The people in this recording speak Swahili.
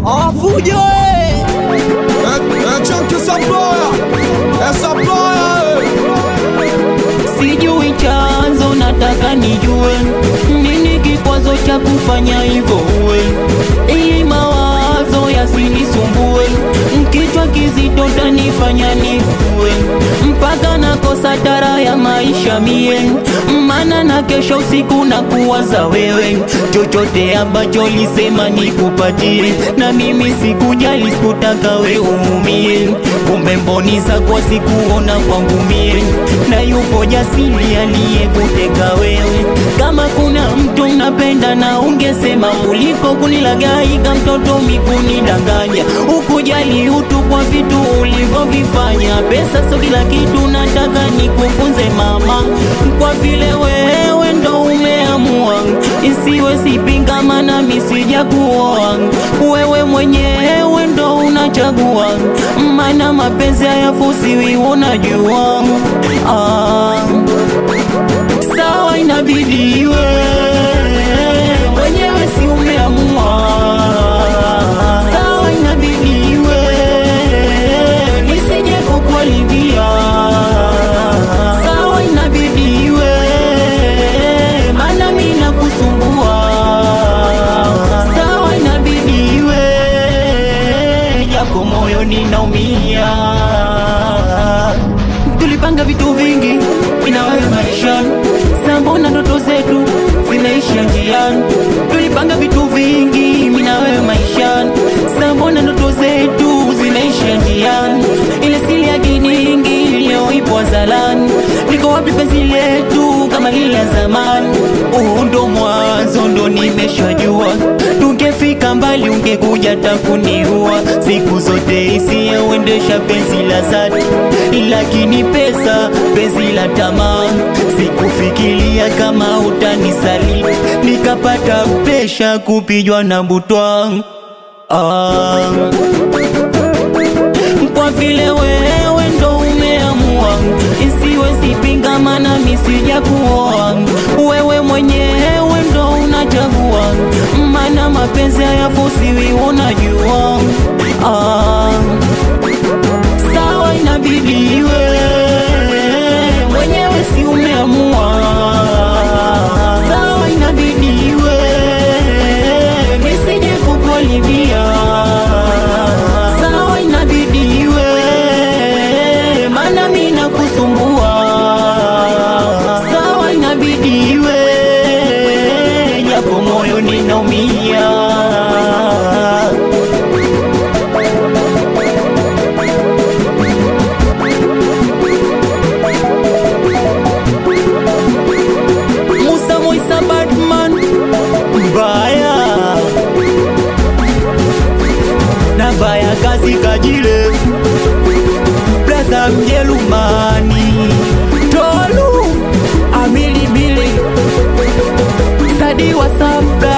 Afujo Chunky Supplier, eh, Supplier, eh. sijui chanzo, nataka nijue nini kikwazo cha kufanya hivyo uwe, ili mawazo yasinisumbue, kichwa kizito tanifanya nikue, mpaka nakosa tara ya maisha mie, mana na kesho usiku na kuwaza wewe, chochote ambacho lisema nikupatie, na mimi sikujali, sikutaka we uumie, kumbe mboni zako sikuona kwangu mie, na yupo jasiri aliyekuteka wewe. Kama kuna mtu napenda na ungesema uliko kunilagaika, mtoto mikunidanganya, ukujali utu kwa vitu ulivyovifanya. Pesa sio kila kitu, nataka nikufunze mama, kwa vile wewe ndo umeamua, isiwe sipinga, maana mimi sijakuoa, wewe mwenyewe ndo unachagua, maana mapenzi hayafusiwi, unajua ah. Sawa, inabidi iwe mwenyewe, si umeamua. Sawa, inabidi iwe nisije kukuharibia. Sawa, inabidi iwe maana mimi nakusumbua. Sawa, inabidi iwe japo moyo ninaumia tulipanga vitu vingi ina wewe maishani, sambona ndoto zetu zimeisha njiani. Tulipanga vitu vingi mina wewe maishani, sambona ndoto zetu zimeisha njiani. Ile siri ya kiningi leo ipo zalani, liko wapi penzi letu kama lile la zamani? Huu ndo mwanzo, ndo nimeshajua tungefika mbali, ungekuja takuniua. Siku zote hisia huendesha penzi la dhati, lakini pesa, penzi la tamaa. Sikufikiria kama utanisaliti, nikapata presha kupijwa na butwa ah. Kwa vile wewe ndo umeamua, isiwe sipinga, maana mimi sijakuoa. Wewe mwenyewe ndo unachagua, maana mapenzi hayafusiwi, unajua ah. Sawa, inabidi iwe mwenyewe, si umeamua. Sawa, inabidi iwe nisije kukuharibia. Sawa, inabidi iwe maana mimi nakusumbua. Sawa, inabidi iwe japo moyo ninaumia. Musa Moisa Batman mbaya na baya kazi kajile Plaza Mjerumani Tolu Amili Bili Sadi wa Sabra